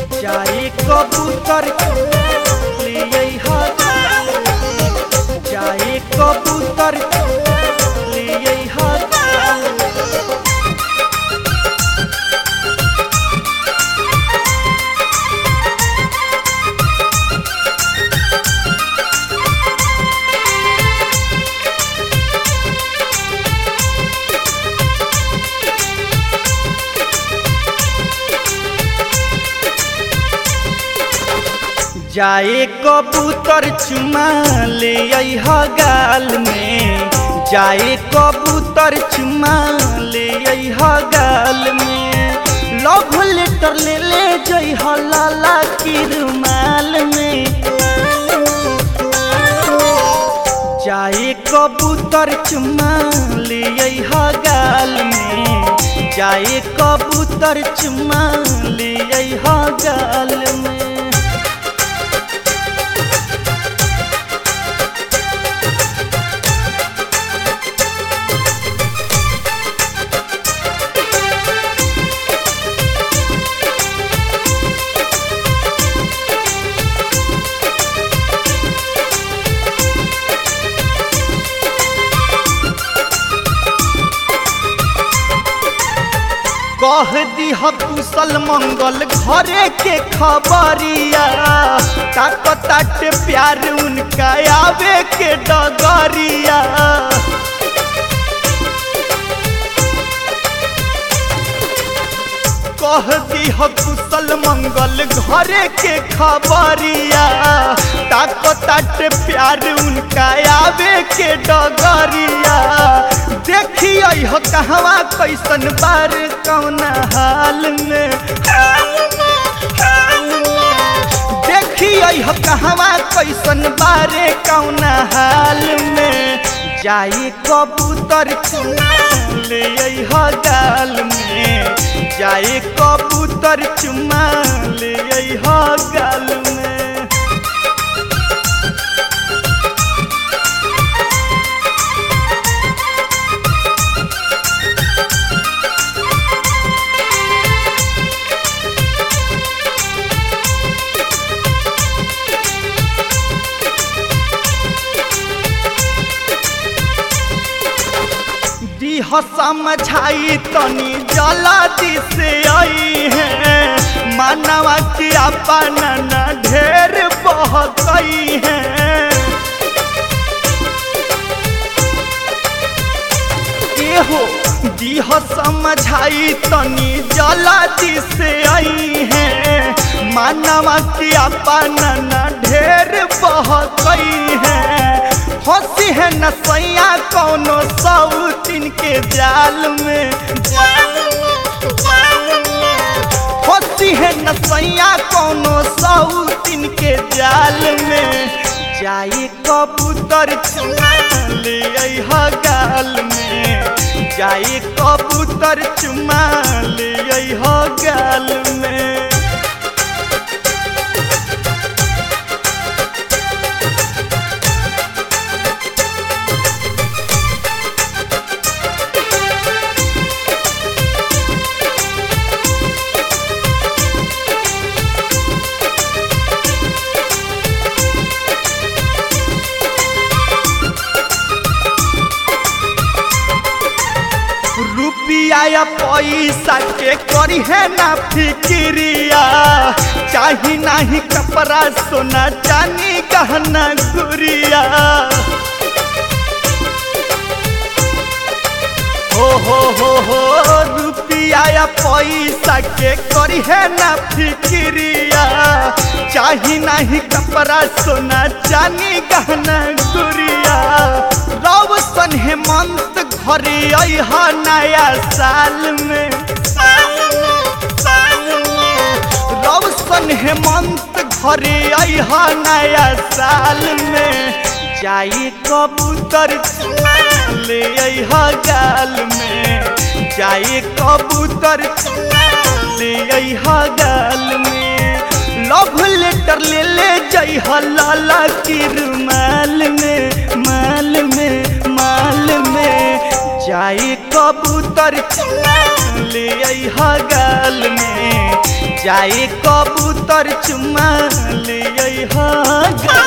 जाए कबूतर लिए जाए कबूतर लिए जाए कबूतर चुमा ले अइह गाल में जाए कबूतर चुमा ले अइह गाल में लव लेटर ले ले जइह लाला की रुमाल में जाए कबूतर चुमा ले अइह गाल में जाए कबूतर चुमा ले अइह गाल में कह दीह कुशल मंगल घरे के खबरिया ताकताट प्यार उनका आवे के डगरिया कह दीह कुशल मंगल घरे के खबरिया ताकताट प्यार उनका आवे के डगरिया देखिए हो कहवा कैसन बार कौन हाल में देखिए हो कहवा कैसन बारे कौन हाल में जाई कबूतर चुमा ले अइह गाल में जाई कबूतर चुमा ले अइह गाल में दीह समझाई तनी जल्दी से आई है मानवा की अपन न ढेर बह गई है एहो दीह समझाई तनी जल्दी से आई है मानवा की अपन न ढेर बह गई है हंसी है नसैया कौनो सौतिन के जाल में हंसी है नसैया कौनो सौतिन के जाल में जाई कबूतर चुमा ले अइह गाल में जाई कबूतर चुमा ले अइह गाल में रुपिया या पैसा के करी है ना फिक्रिया चाही नाही कपड़ा सोना चानी गहना गुरिया हो हो हो हो रुपिया या पैसा के करी है ना फिक्रिया चाही नाही कपड़ा सोना चानी गहना गुरिया रव सन हेमंत घरे अह नया साल में रव सन हेमंत घरे अह नया साल में जाई कबूतर चुमा ले अह गाल में जाई कबूतर चुमा ले अह गाल में लव लेटर ले ले जइह लाला की रुमाल में माल में माल में जाई कबूतर चुमा ले अइहा गाल में जाई कबूतर चुमा ले अइहा गाल